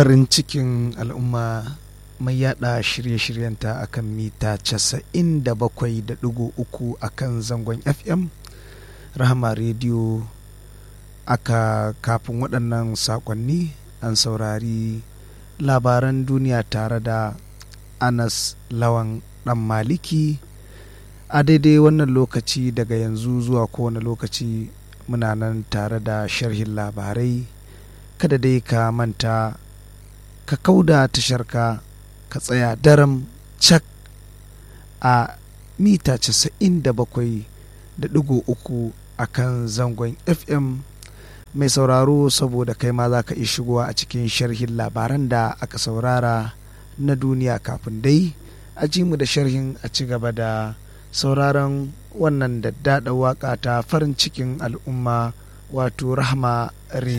farin cikin al'umma mai yada shirye-shiryenta akan mita 97.3 akan zangon fm rahama rediyo aka kafin waɗannan sakonni an saurari labaran duniya tare da anas lawan ɗan maliki a daidai wannan lokaci daga yanzu zuwa kowane lokaci muna nan tare da sharhin labarai kada dai ka manta ka kauda tasharka ka tsaya daram cak a mita 97 da ɗigo uku a kan zangon fm mai sauraro saboda kai ma za ka iya shigowa a cikin sharhin labaran da aka saurara na duniya kafin dai a ji mu da sharhin a ci gaba da sauraron wannan da daɗa waƙa ta farin cikin al'umma wato rahama